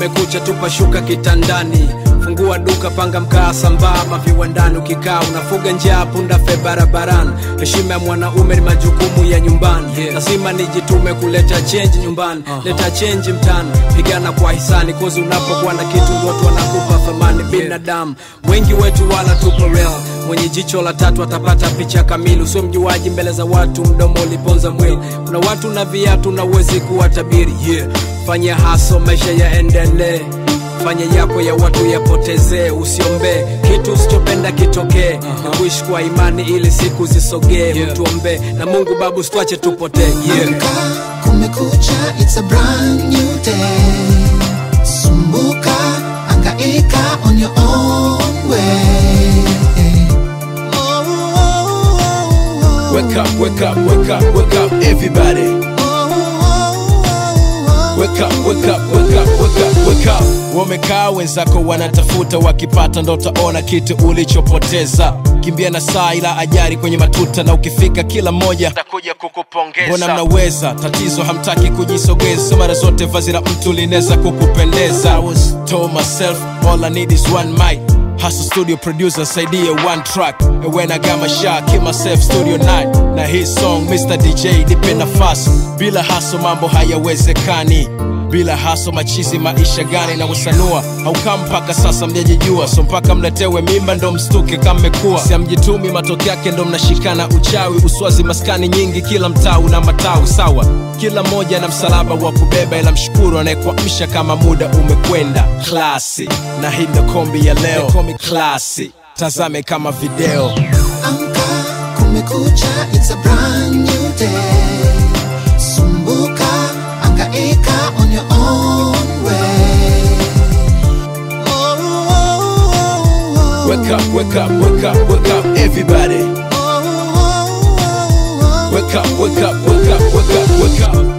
kumekucha tupashuka kitandani fungua duka panga mkaa sambamba viwandani ukikaa unafuga njaa punda fe barabarani heshima ya mwanaume ni majukumu ya nyumbani Yeah. lazima nijitume kuleta chenji nyumbani leta chenji mtani pigana kwa hisani kozi unapokuwa na kitu ndo watu wanakupa thamani binadamu wengi wetu wala tupo real mwenye jicho la tatu atapata picha kamili usio mjuaji mbele za watu mdomo uliponza mwili kuna watu na viatu na uwezi kuwa tabiri yeah. fanya haso maisha yaendelee fanya yako ya watu yapotezee usiombee kitu usichopenda kitokee na kuishi kwa imani ili siku zisogee Yeah. mtuombee na mungu babu sitwache tupotee yeah. Amka, kumekucha, it's a brand new day. Sumbuka, angaika on your own way. Oh, oh, oh, oh. Wake up, wake up, wake up, wake up, everybody. Wake up, wake up, wake up, wake up, wake up. Wamekaa wenzako wanatafuta, wakipata ndo utaona kitu ulichopoteza. Kimbia na saa ila ajari kwenye matuta, na ukifika kila mmoja atakuja kukupongeza. Mbona mnaweza, tatizo hamtaki kujisogeza, mara zote vazi la mtu linaweza kukupendeza. I was told myself all I need is one mic Hustle studio producer saidie one track And when I got my shot keep myself studio night Na hii song Mr DJ nipe nafasi Bila haso mambo hayawezekani bila haso machizi maisha gani na kusanua haukaa mpaka sasa mjajijua so mpaka mletewe mimba ndo mstuke kama mmekuwa siamjitumi matokeo yake ndo mnashikana uchawi uswazi maskani nyingi kila mtaa una matawi sawa kila mmoja na msalaba wa kubeba ila mshukuru anayekuamsha kama muda umekwenda klasi na hii ndo kombi ya leo komi klasi tazame kama video Amka, kumekucha, it's a brand new day. Sumbuka, angaika on your own way. Oh, oh, oh, oh. wake up wake up wake up wake up everybody Oh, oh, oh, oh. wake up wake up wake up wake up wake up